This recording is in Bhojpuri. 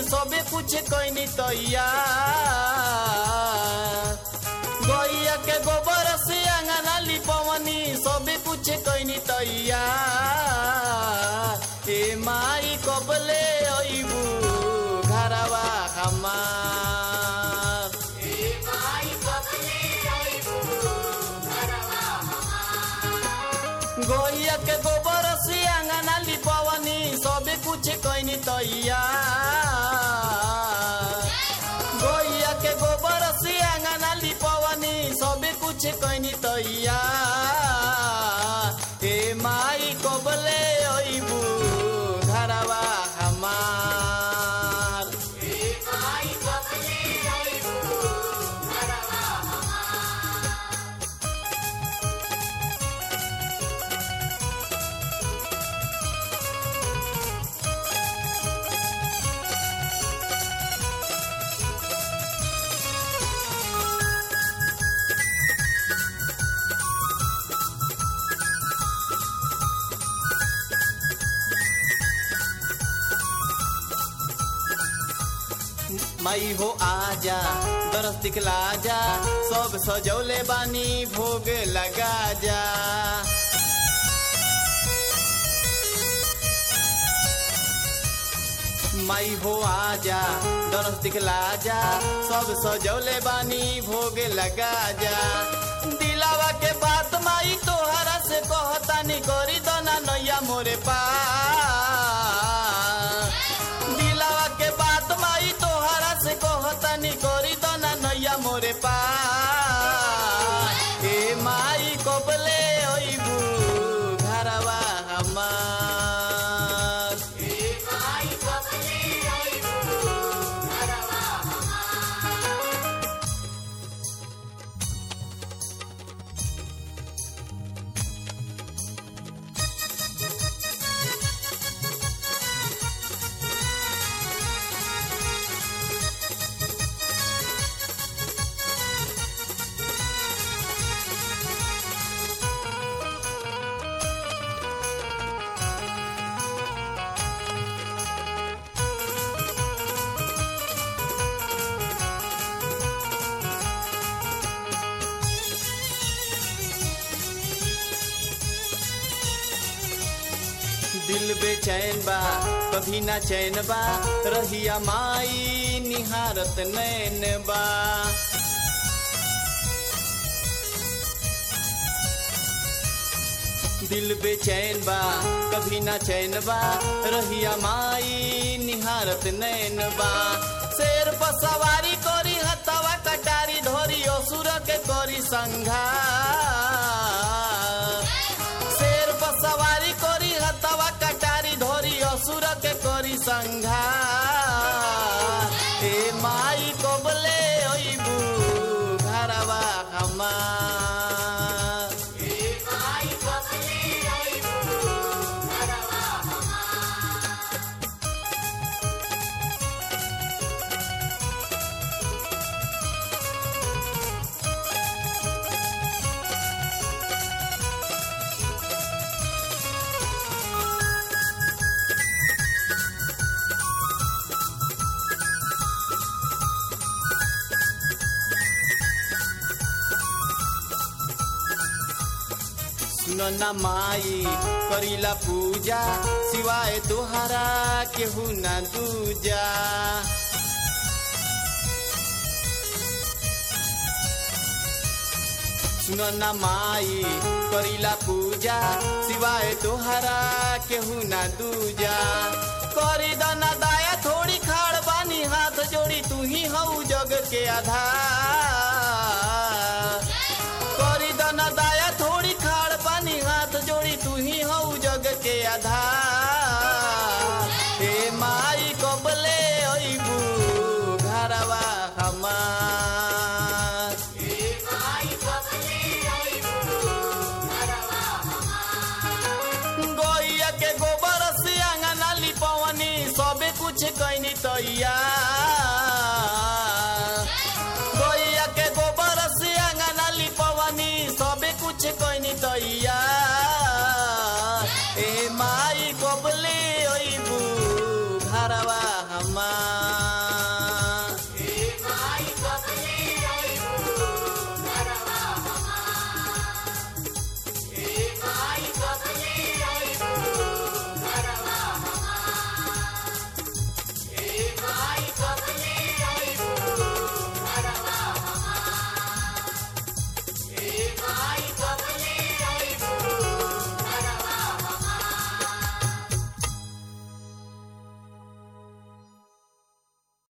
सबे कुछ कैनी तैया गैया के गोबर से अंगना लिपवनी सबे कुछ कैनी तैया ए माई कबले अइबू घरवा हमार गैया के गोबर से अंगना लिपवनी सबे कुछ कैनी तैया गैया के गोबर से अंगना लिपवनी सबे कुछ कैनी तैया ए माई कबले अइबू घरवा हमार मई हो आजा दरस दिखला जा सब सजौले बानी भोग लगा जा मई हो आजा दरस दिखला जा सब सजौले बानी भोग लगा जा दिलावा के बात माई तोहरा से कहतानी करी दना नैया मोरे पास दिलावा के बात माई तोहरा से कहतानी करी दना नैया मोरे पास ए माई कबले अइबू घरवा हमार दिल बेचैन बा कभी ना चैन बा रहिया माई निहारत नैन बा दिल बेचैन बा कभी ना चैन बा रहिया माई निहारत नैन बा शेर पर सवारी करी हथवा कटारी धोरी असुर के करी संघा शेर पर सवारी करी हथवा कटारी धोरी असुर के करी संघा ए माई कबले अइबू घरवा हमार सुन न माई करीला पूजा सिवाय तुहरा केहू न दूजा सुन न माई करीला पूजा सिवाय तुहरा केहू न दूजा करी दना दाया थोड़ी खाड़ बानी हाथ जोड़ी तू ही हऊ जग के आधार करी दना दाया थोड़ी खाड़ पानी हाथ जोड़ी तू ही हऊ जग के आधार हे माई कबले अइबू घरवा हमार गैया के गोबर से अंगना लिपवनी सबे कुछ कैनी तैया